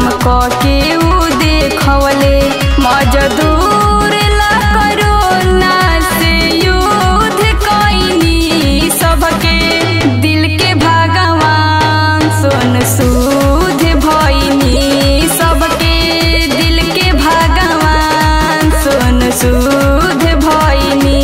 काम क के ऊ देखवले मजदूर ला करोना से युद्ध कईनी सबके दिल के भगवान सोन सूद भईनी सबके दिल के भगवान सोन सूद भईनी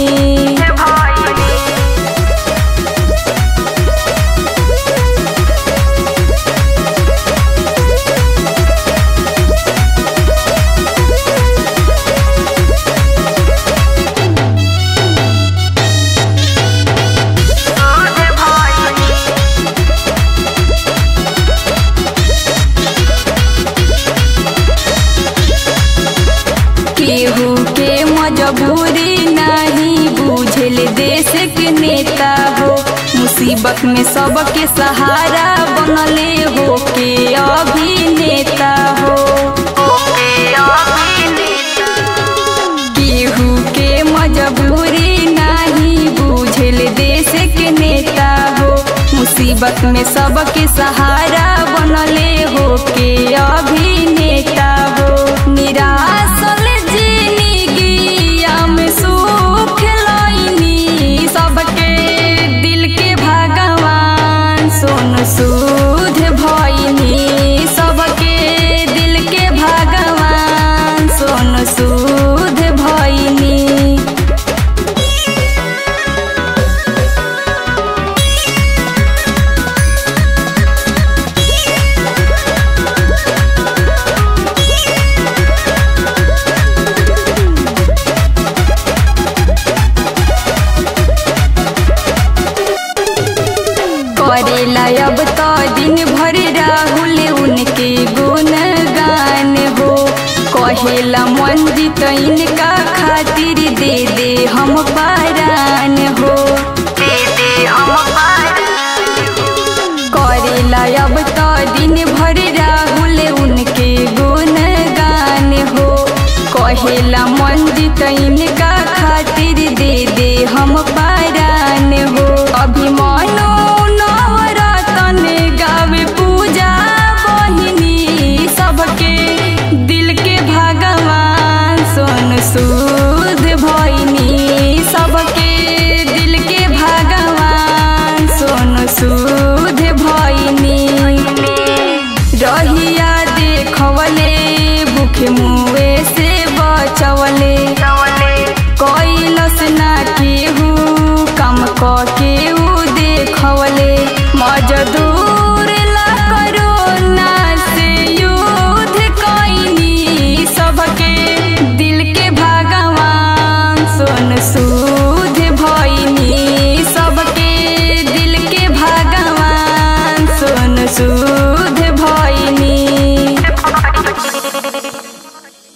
केहू के मजबूरी नहीं बुझल देश के नेता हो मुसीबत में सबके सहारा बनले हो के अभिनेता हो केहू के मजबूरी नहीं बुझल देश के नेता हो मुसीबत में सबके सहारा बनले हो के अभिनेता हो निराशल जिंदगिया में सुख लईनी सबके दिल के भगवान सोन सूद भईनी सबके दिल के भगवान सोन सूद भईनी करेला अब तो दिन भर राहुल उनके गुणगान हो कहेला मंजित इनका खातिर दे दे हम पारान हो करेला अब तो दिन भर राहुल उनके गुणगान हो कहेला मंजित इनका खातिर दे दे हम पारान हो अभिमानो नवरतन गावे पूजा बहिनी सबके दिल के भगवान सोन सूद भइनी सबके दिल के भगवान सोन सूद भइनी रहिया देखवले भूखे मुए से बचवले कैलस ना केहू काम क के